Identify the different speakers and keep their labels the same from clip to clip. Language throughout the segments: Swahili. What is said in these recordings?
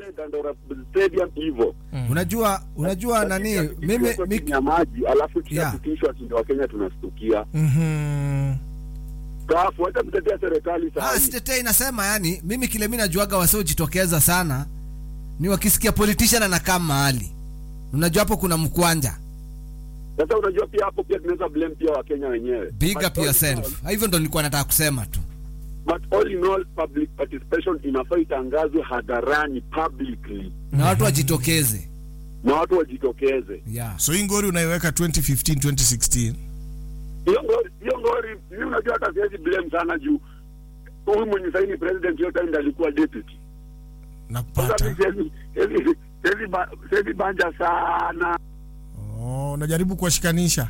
Speaker 1: Dandora Stadium hivyo.
Speaker 2: unajua unajua nani mimi
Speaker 1: Tukiwekwa
Speaker 2: mi,
Speaker 1: chini ya maji alafu
Speaker 2: Yeah.
Speaker 1: tushapitishwa yeah. wa Kenya tunastukia.
Speaker 2: Mhm.
Speaker 1: Kafu hata kutetea serikali
Speaker 2: Ah,
Speaker 1: sasa.
Speaker 2: sitetei nasema yani mimi kile mi najuaga wasiojitokeza sana ni wakisikia politician anakaa mahali unajua hapo kuna mkwanja
Speaker 1: Sasa unajua pia hapo pia tunaweza blame pia wa Kenya wenyewe.
Speaker 2: big
Speaker 1: But
Speaker 2: up
Speaker 1: all in
Speaker 2: yourself hivyo ndo nilikuwa nataka kusema tu
Speaker 1: all- But all in all public participation inafaa itangazwe hadharani publicly
Speaker 2: na watu wajitokeze
Speaker 1: na watu wajitokeze.
Speaker 2: yeah.
Speaker 3: so hii ngori unaiweka 2015 2016
Speaker 1: Hiyo ngori, hiyo ngori, mimi unajua hata siwezi blame sana juu huyu mwenye saini president hiyo time ndo alikuwa deputy.
Speaker 3: na
Speaker 1: Sasa
Speaker 3: kupata
Speaker 1: mimi siwezi siwezi siwezi ba- siwezi banja sana
Speaker 3: oh, unajaribu kuwashikanisha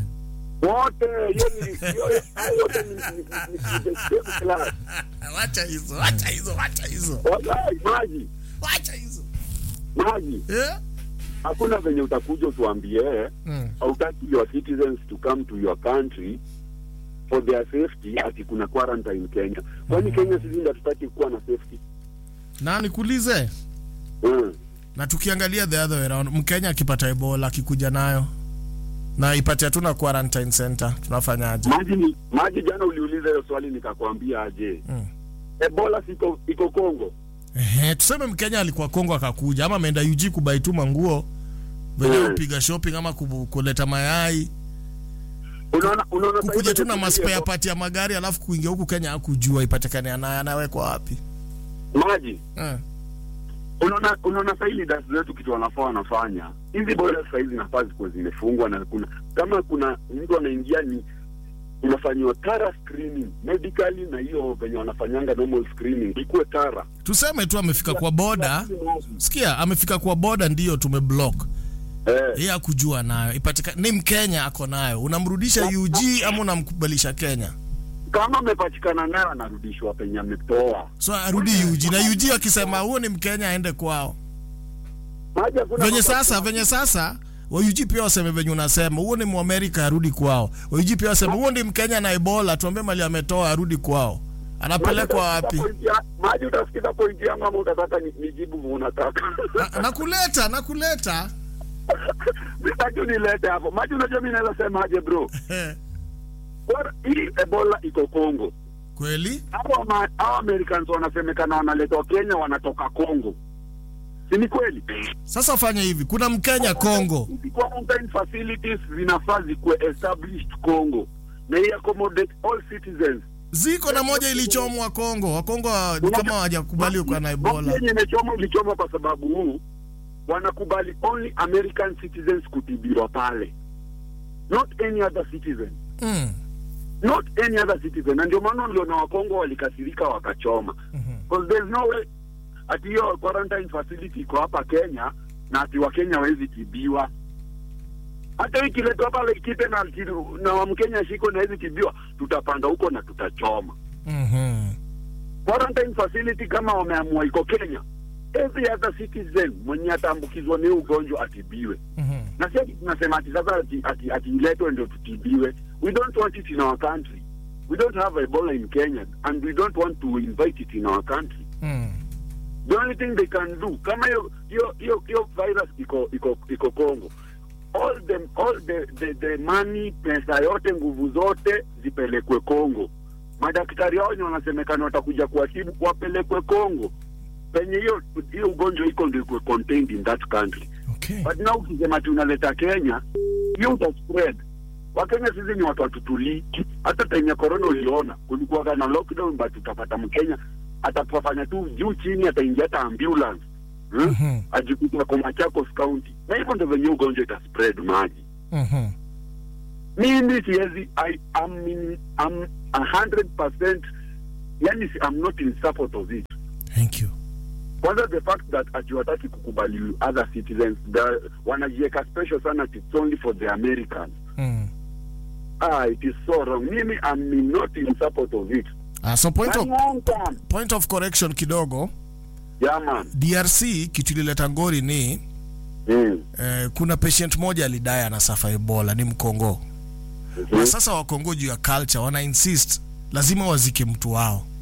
Speaker 1: wote, hiyo ni hiyo hayo yote ni ni- ni- ni the same class.
Speaker 3: wacha hizo wacha hizo wacha hizo
Speaker 1: Wallahi, maji
Speaker 3: wacha hizo
Speaker 1: maji,
Speaker 3: yeah?
Speaker 1: hakuna venye utakuja utuambie
Speaker 3: mm.
Speaker 1: hautaki your citizens to come to your country for their safety, ati kuna quarantine Kenya. Kwani Kenya sisi ndio hatutaki kuwa na safety?
Speaker 3: na nikuulize
Speaker 1: Mm.
Speaker 3: na tukiangalia the other way around mkenya akipata ebola akikuja nayo na ipate hatuna quarantine center tunafanyaje
Speaker 1: Maji ni maji, jana uliuliza hiyo swali nikakwambia aje,
Speaker 3: Mm.
Speaker 1: Ebola siko iko Kongo.
Speaker 3: Ehe, tuseme mkenya alikuwa kongo akakuja ama ameenda UG kubaituma nguo venye
Speaker 1: Mm.
Speaker 3: kupiga shopping ama kubu- kuleta mayai
Speaker 1: Unaona, unaona sasa
Speaker 3: kukuja
Speaker 1: hivi
Speaker 3: tu na
Speaker 1: tunatumia
Speaker 3: maspare
Speaker 1: Ebola-
Speaker 3: part ya magari alafu kuingia huku kenya akujua ipatikane anaye anawekwa wapi
Speaker 1: maji
Speaker 3: eh.
Speaker 1: unaona unaona sasa hili dasi zetu kitu wanafaa wanafanya hizi bora sasa hizi zinafaa zikuwa zimefungwa na kuna kama kuna mtu anaingia ni unafanyiwa tara screening medically na hiyo venye wanafanyanga normal screening ikuwe tara
Speaker 3: tuseme tu amefika kwa boda sikia amefika kwa boda ndiyo tumeblock
Speaker 1: eh,
Speaker 3: yeye akujua nayo ipatika ni mkenya ako nayo unamrudisha ug ama unamkubalisha kenya
Speaker 1: kama amepatikana nayo anarudishwa penye ametoa
Speaker 3: so arudi ug na ug akisema huo ni mkenya aende kwao
Speaker 1: maji hakuna
Speaker 3: venye
Speaker 1: mambo-
Speaker 3: sasa venye sasa waug pia waseme venye unasema huo ni mwamerika arudi kwao waug pia waseme huo ni mkenya na ebola tuambie mali ametoa arudi kwao anapelekwa wapi
Speaker 1: Maji utasikiza point ya- maji utasikiza pointi yangu ama utataka ni- nijibu unataka
Speaker 3: Na- nakuleta nakuleta
Speaker 1: sitaki unilete hapo maji unajua mi naweza semaje bro Bora- hii ebola iko Kongo
Speaker 3: kweli
Speaker 1: hapo ma- hao Americans wanasemekana wanaletwa Kenya wanatoka Kongo si ni kweli
Speaker 3: sasa fanya hivi kuna mkenya congo
Speaker 1: Hizi quarantine facilities zinafaa zikuwe established Congo na hii accommodate all citizens
Speaker 3: ziko na moja ilichomwa Kongo. Wakongo wa- ni kama hawajakubali uko na Ebola.
Speaker 1: yenye imechoma ilichoma kwa sababu huu wanakubali only American citizens kutibiwa pale not any other citizen
Speaker 3: Mm.
Speaker 1: not any other citizen na ndio maana uliona wakongo walikasirika wakachoma because there's no way ati hiyo quarantine facility iko hapa Kenya na ati wakenya hawezi tibiwa hata ikiletwa pale Laikipia na na wa Mkenya shiko na hawezi tibiwa tutapanda huko na tutachoma
Speaker 3: Mhm.
Speaker 1: quarantine facility kama wameamua iko Kenya every other citizen mwenye ataambukizwa ni huu ugonjwa atibiwe
Speaker 3: Mhm.
Speaker 1: na si ati tunasema ati sasa ati, ati, ati iletwe ndio tutibiwe we don't want it in our country we don't have ebola in kenya and we don't want to invite it in our country
Speaker 3: Mm.
Speaker 1: the only thing they can do kama hiyo hiyo hiyo hiyo virus iko iko iko congo all the all the, the, the money pesa yote nguvu zote zipelekwe congo madaktari hao wenye wanasemekana watakuja kuwatibu wapelekwe congo penye hiyo hiyo ugonjwa iko ndio ikuwe contained in that country
Speaker 3: Okay.
Speaker 1: but now ukisema ati unaleta Kenya hiyo uta spread. Wakenya sisi ni watu watutulii. Hata time ya corona uliona kulikuwa na lockdown, but utapata Mkenya atafanya tu juu chini, ataingia hata ambulance hmm?
Speaker 3: Mhm.
Speaker 1: ajikuta kwa Machakos County, na hivyo ndio venye ugonjwa ita spread maji.
Speaker 3: Mhm.
Speaker 1: Mimi siwezi, I am in, I'm a hundred percent, yani si- I'm not in support of it.
Speaker 3: Thank you.
Speaker 1: kwanza the fact that ati wataki kukubali other citizens the- wanajiweka special sana ati it's only for the americans
Speaker 3: Mm.
Speaker 1: ah it is so wrong mimi am not in support of it
Speaker 3: Ah, so point of,
Speaker 1: And long term
Speaker 3: point of correction kidogo
Speaker 1: yeah man
Speaker 3: DRC kitu ilileta ngori ni
Speaker 1: mm.
Speaker 3: eh, kuna patient moja alidai anasafa Ebola ni Mkongo. Na sasa Wakongo juu ya culture wana insist lazima wazike mtu wao.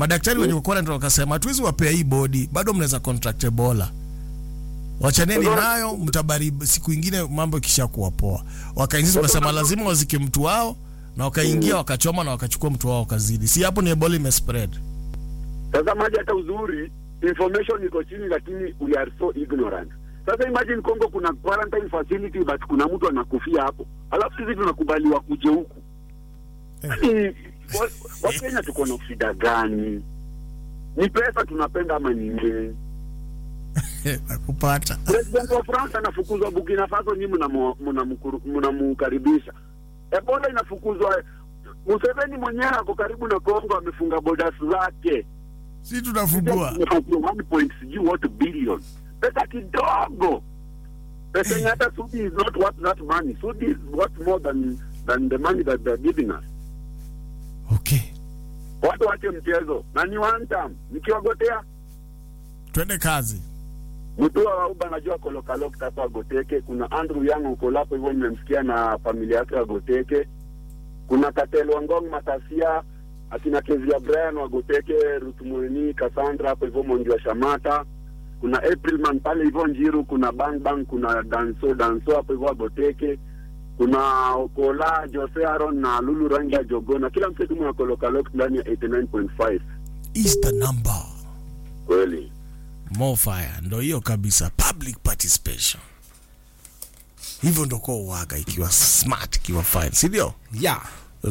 Speaker 3: madaktari wenye uko quarantine wakasema hatuwezi wapea hii bodi bado mnaweza contract ebola wachaneni nayo mtabari siku ingine mambo ikishakuwa poa wakaingiza wakasema lazima wazike mtu wao na wakaingia wakachoma na wakachukua mtu wao wakazidi si hapo ni ebola imespread
Speaker 1: Sasa maji hata uzuri information iko chini, lakini we are so ignorant. Sasa imagine Congo kuna quarantine facility but kuna mtu anakufia hapo, alafu sisi tunakubaliwa kuje huku. Yaani wa- Wakenya tuko na shida gani? Ni pesa tunapenda ama ni nini?
Speaker 3: nakupata
Speaker 1: President wa France anafukuzwa Burkina Faso, nyinyi mnamu- mnamkuru- mnamkaribisha. Ebola inafukuzwa. Museveni mwenyewe ako karibu na Kongo, amefunga borders zake.
Speaker 3: si tunafungua
Speaker 1: One point sijui what billion, pesa kidogo, pesa yenye hata Sudi is not worth that money. Sudi is worth more than than the money that they're giving us.
Speaker 3: okay
Speaker 1: Watu wache mchezo na ni one time, nikiwagotea
Speaker 3: twende kazi
Speaker 1: Mutua wa Uba najua kolokalok hapa Goteke. Kuna Andrew Yang uko lapo hivyo, nimemsikia na familia yake wa Goteke. Kuna Katel Wangong Matasia, akina Kezia Brian wa Goteke, Ruth Mweni, Cassandra hapo hivyo Monji wa Shamata. Kuna Aprilman pale hivyo Njiru, kuna Bang Bang, kuna Danso Danso hapo hivyo wa Goteke. Kuna Okola Jose Aaron na Lulu Rangi ya Jogona, kila msetu mwa kolokalok ndani ya 89.5
Speaker 3: is the number
Speaker 1: kweli.
Speaker 3: more fire ndo hiyo kabisa public participation hivyo ndo kwa uwaga ikiwa smart ikiwa fine si ndio
Speaker 2: yeah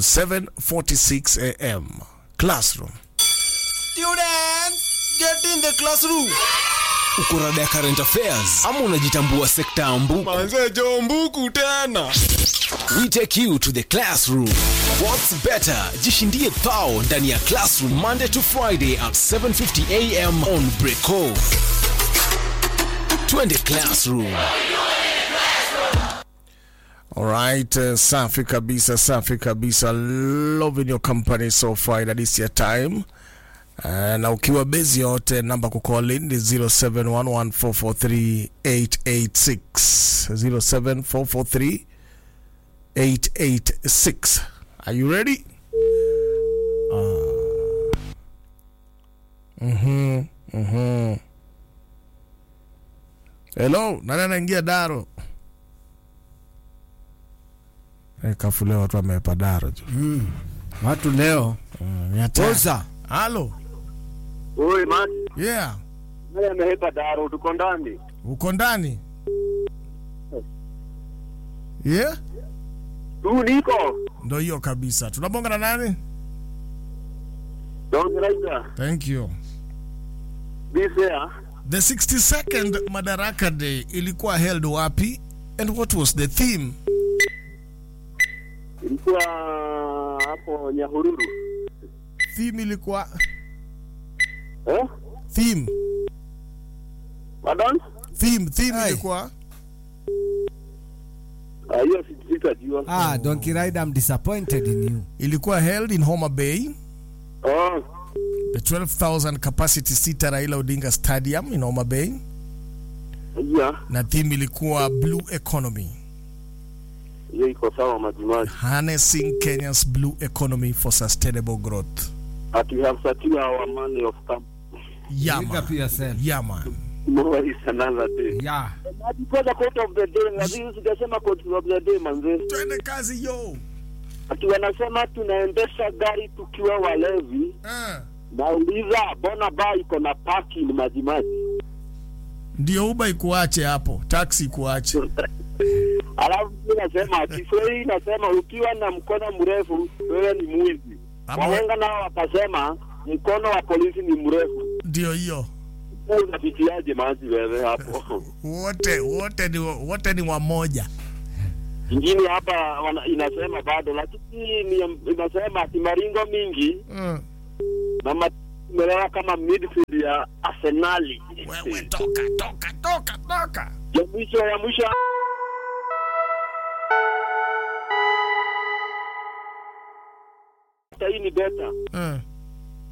Speaker 3: 746 am classroom
Speaker 4: Students, get in the classroom. Uko rada ya current affairs ama unajitambua sekta ya mbuku? Manze jo mbuku tena. We take you to the classroom. What's better? Jishindie thao ndani ya classroom Monday to Friday at 7:50 am on Breako. Twende classroom.
Speaker 3: Alright, uh, safi kabisa, safi kabisa. Loving your company so far. That is your time. Uh, na ukiwa bezi yote namba kucall in ni 0711443886 074438886 Are you ready? Uh, mhm, mhm. Hello, nani anaingia Daro? Eh, kafu leo watu wamepa Daro tu.
Speaker 2: watu leo
Speaker 3: Mm, ni hatari.
Speaker 2: oza
Speaker 3: Halo.
Speaker 1: Oi, man.
Speaker 3: Yeah.
Speaker 1: Nani amehepa daro tuko ndani?
Speaker 3: Uko ndani? Yeah?
Speaker 1: Tu niko.
Speaker 3: Ndo hiyo kabisa. Tunabonga na nani?
Speaker 1: Don't right
Speaker 3: Thank you.
Speaker 1: Be fair.
Speaker 3: The 62nd Madaraka Day ilikuwa held wapi? And what was the theme?
Speaker 1: Ilikuwa hapo Nyahururu.
Speaker 3: Theme ilikuwa
Speaker 1: Eh?
Speaker 3: theme.
Speaker 1: Pardon?
Speaker 3: Theme, theme
Speaker 2: Aye.
Speaker 3: ilikuwa
Speaker 1: Ah, hiyo si- sitajua.
Speaker 2: ah, donkey rider I'm disappointed in you
Speaker 3: ilikuwa held in Homa Bay,
Speaker 1: Oh,
Speaker 3: the 12,000 capacity sita Raila Odinga Stadium in Homa Bay,
Speaker 1: yeah.
Speaker 3: na theme ilikuwa blue economy.
Speaker 1: Hiyo iko sawa majimaji.
Speaker 3: harnessing Kenya's blue economy for sustainable growth.
Speaker 1: At we have secured our money of camp.
Speaker 3: Yeah,
Speaker 2: Big
Speaker 3: man.
Speaker 2: up yourself
Speaker 3: Yeah, man.
Speaker 1: Tomorrow is another day.
Speaker 2: yeah
Speaker 1: Before the quote of the day, lazima sijasema quote of the day manze.
Speaker 3: Twende kazi yo.
Speaker 1: Ati wanasema tunaendesha gari tukiwa walevi.
Speaker 3: Uh.
Speaker 1: Nauliza bona ba iko na parking majimaji.
Speaker 3: Ndio uba ikuache hapo, taxi ikuache.
Speaker 1: Alafu mimi nasema Kiswahili nasema ukiwa na mkono mrefu wewe ni mwizi.
Speaker 3: Ama-
Speaker 1: Wahenga nao wakasema mkono wa polisi ni mrefu.
Speaker 3: Ndio hiyo.
Speaker 1: Wewe Unapitiaje maji wewe hapo?
Speaker 3: Wote wote ni wote ni wamoja.
Speaker 1: Ingine hapa wana, inasema bado, lakini ni, inasema ati maringo mingi
Speaker 3: Uh.
Speaker 1: na ma- imelewa kama midfield ya Arsenali.
Speaker 3: Wewe toka toka toka toka.
Speaker 1: ya mwisho ya mwisho hii ni beta
Speaker 3: Uh.